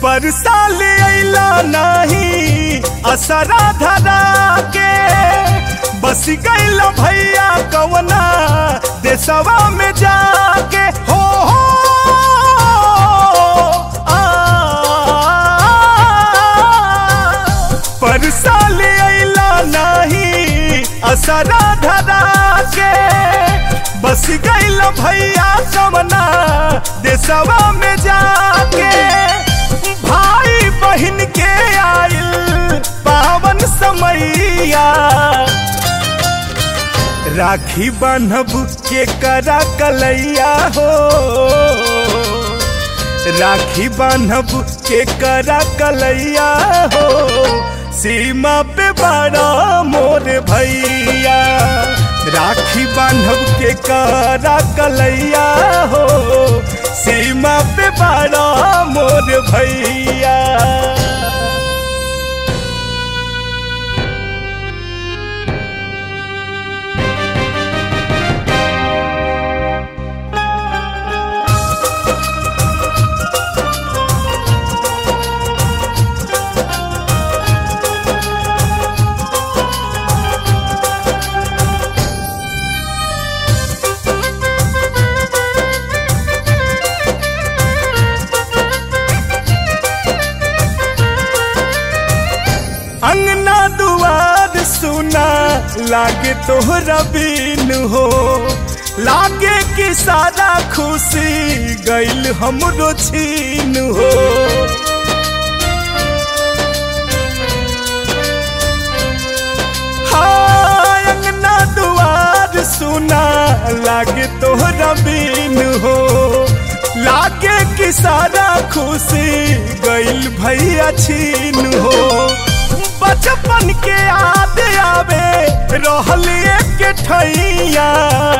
पर साल अला नहीं असरा धरा के बस गईल भैया कवना देसवा में जाके हो हो आ, पर साल अला नहीं असरा धरा के बस गईल भैया कवना देसवा में जाके भाई बहन के आइल पावन समैया राखी बान्हब के करा कलैया हो राखी बान्हब के करा कलैया हो सीमा पे बड़ा मोर भैया राखी बान्हब के करा कलैया हो सीमा पे बड़ा मोर भैया अंगना दुआर सुना लागे तोहरा बीन हो लागे कि सारा खुशी गईल हमरो छीन हो हाँ, अंगना दुआर सुना लागे तोहरा बीन हो लागे कि सारा खुशी गईल भैया छीन हो बचपन के याद आवे रहलिए के ठैया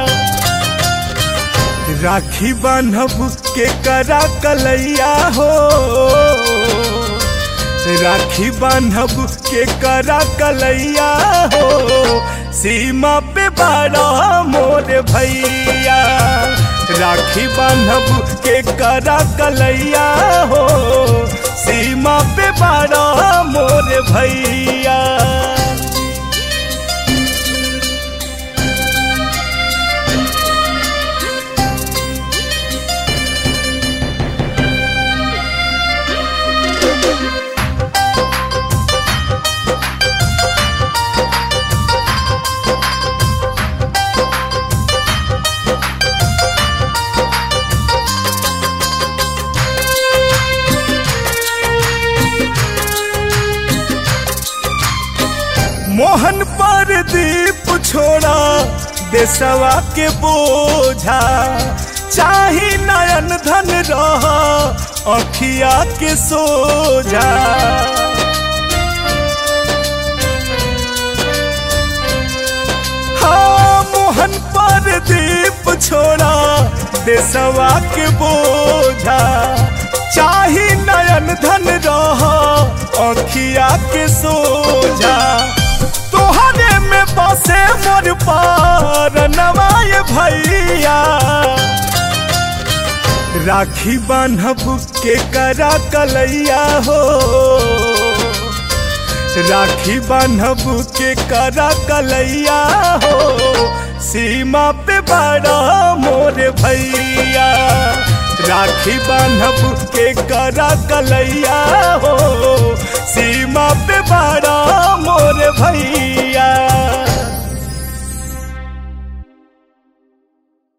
राखी बान्हब के करा कलैया हो राखी बान्हब के करा कलैया हो सीमा पे बड़ा मोर भैया राखी बान्हब के करा कलैया हो सीमा पे बड़ा मोर भैया मोहन पर दीप छोड़ा देसवा के बोझा चाही नयन धन रह अखिया के सोझा हाँ मोहन पर दीप छोड़ा देसवा के बोझा चाही नयन धन रह अखिया के सोझा तोहरे में बसे मोर पार नवाय भैया राखी बान्हब के करा कलैया हो राखी बान्हब के करा कलैया हो सीमा पे बड़ा मोर भैया राखी बान्हब के करा कलैया हो सीमा पे बड़ा मोर भैया